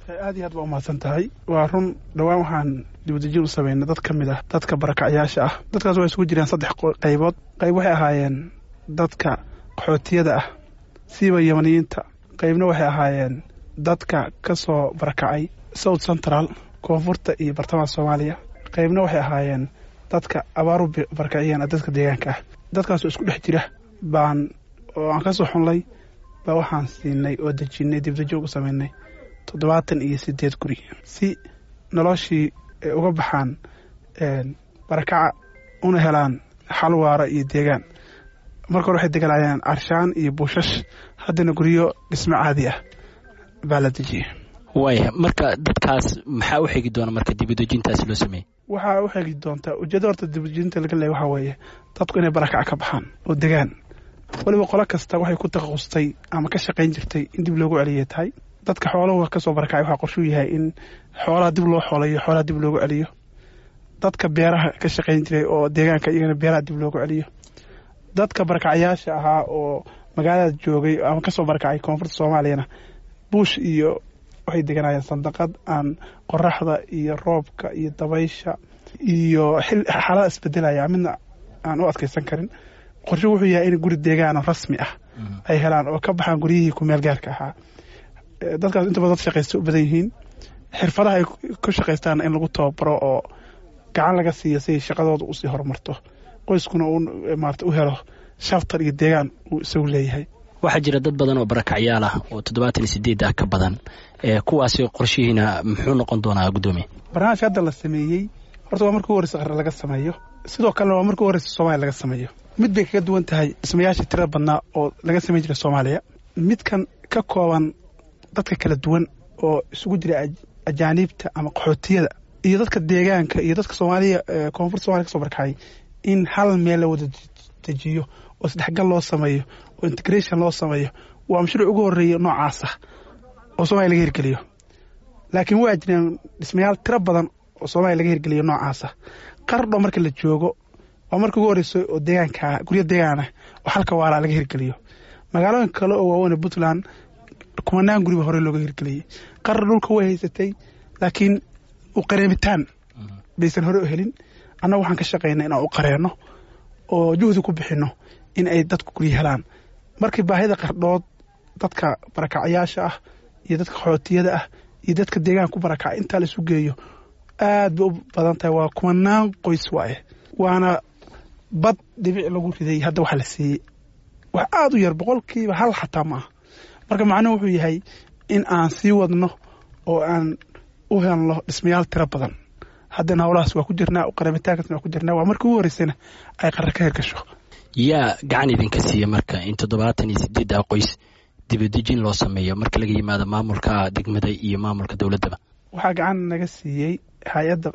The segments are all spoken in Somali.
aad iyo aad baa umahadsan tahay waa run dhowaan waxaan dibadejin u sameynay dad ka mid ah dadka barakacyaasha ah dadkaas waa isugu jiraan saddex qaybood qayb waxay ahaayeen dadka qaxootiyada ah siiba yamaniyiinta qaybna waxay ahaayeen dadka ka soo barakacay south central koonfurta iyo bartamaha soomaaliya qaybna waxay ahaayeen dadka abaaru barakaciyeen dadka deegaanka ah dadkaasoo isku dhex jira baan oo aan ka soo xunlay baa waxaan siinay oo dejinnay dibdajoog u samaynay toddobaatan iyo siddeed guri si noloshii ay uga baxaan barakaca una helaan xal waara iyo deegaan marka hore waxay deganayeen carshaan iyo buushash haddana guryo dhismo caadi ah baa la dejiyey waaya marka dadkaas maxaa u xegi doona marka dibadejintaasi loo sameeyey waxaa u xegi doontaa ujeedda horta dibadejinta laga leeya waxaa weeye dadku inay barakaca ka baxaan oo degaan weliba qolo kasta waxay ku takhasustay ama ka shaqayn jirtay in dib loogu celiyay tahay dadka xooluhu ka soo barakacay waxaa qorshuu yahay in xoolaha dib loo xoolayo xoolaha dib loogu celiyo dadka beeraha ka shaqayn jiray oo deegaanka iyagana beeraha dib loogu celiyo dadka barakacyaasha ahaa oo magaalada joogay ama kasoo barakacay koonfurta soomaaliyana buush iyo waxay deganayeen sandaqad aan qoraxda iyo roobka iyo dabaysha iyo xaalada isbedelaya midna aan u adkaysan karin qorshe wuxuu yahay in guri deegaano rasmi ah ay helaan oo ka baxaan guryihii kumeel gaarka ahaa dadkaas inta badan dad shaqaysta u badan yihiin xirfadaha ay ku shaqaystaan in lagu tababaro oo gacan laga siiyo si ay shaqadooda usii horumarto qoyskuna uu maarata u helo shaftar iyo deegaan uu isagu leeyahay waxaa jira dad badan oo barakacyaal ah oo toddobaatan iyo sideed ah ka badan kuwaasi qorshihiina muxuu noqon doonaa guddoomiye barnaamijka hadda la sameeyey horta waa markii u horeysa qare laga sameeyo sidoo kalena waa markii u horeysa soomaaliya laga sameeyo mid bay kaga duwan tahay dhismayaasha tirada badnaa oo laga samayn jiray soomaaliya midkan ka kooban dadka kala duwan oo isugu jira ajaaniibta ama qaxootiyada iyo dadka deegaanka iyo dadka soomaaliya koonfurta somalia kasoo barkacay in hal meel la wada dejiyo oo isdhexgal loo sameeyo oo integration loo sameeyo waa mashruuc ugu horeeya noocaasa oo soomaliya laga hirgeliyo laakiin waa jireen dhismayaal tiro badan oo soomaaliya laga hirgeliyo noocaasa qardho marka la joogo waa marka ugu horeysa oo deegaanka guryo deegaanah oo halka waalaa laga hirgeliyo magaalooyin kale oo waaweyn puntland kumanaan guriba hore looga hirgeliyey qardho dhulka way haysatay laakiin u qareemitaan baysan hore u helin annaga waxaan ka shaqaynaa inaan u qareenno oo juhdi ku bixinno in ay dadku guryo helaan markii baahida qardhood dadka barakacyaasha ah iyo dadka qaxootiyada ah iyo dadka deegaanka ku barakacay intaa la isu geeyo aad bay u badan tahay waa kumanaan qoys waaye waana bad dhibic lagu riday hadda waxa la siiyey wax aada u yar boqolkiiba hal xataa ma aha marka macnuhu wuxuu yahay in aan sii wadno oo aan u helno dhismayaal tiro badan haddana howlahaas waa ku jirnaa qaramitaankaasna waa ku jirnaa waa markii ugu horeysana ay qarar ka hirgasho yaa gacan idinka siiya marka in toddobaatan iyo sideeddaa qoys dibadejin loo sameeyo marka laga yimaado maamulka degmada iyo maamulka dowladdaba waxaa gacan naga siiyey hay-adda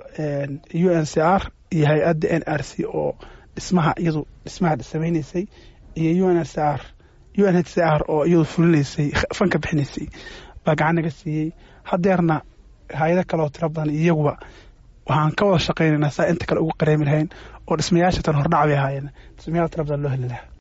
u n c r iyo hay-adda n r c oo dhismaha iyadu dhismaha samaynaysay iyo u n c r u n h c r oo iyadu fulinaysay fanka bixinaysay baa gacan naga siiyey hadeerna hay-ado kale oo tiro badan iyaguba waxaan ka wada shaqaynaynaa saa inta kale ugu qareemi lahayn oo dhismayaasha tan hordhac bay ahaayeen dhismayaal tiro badan loo heli lahaa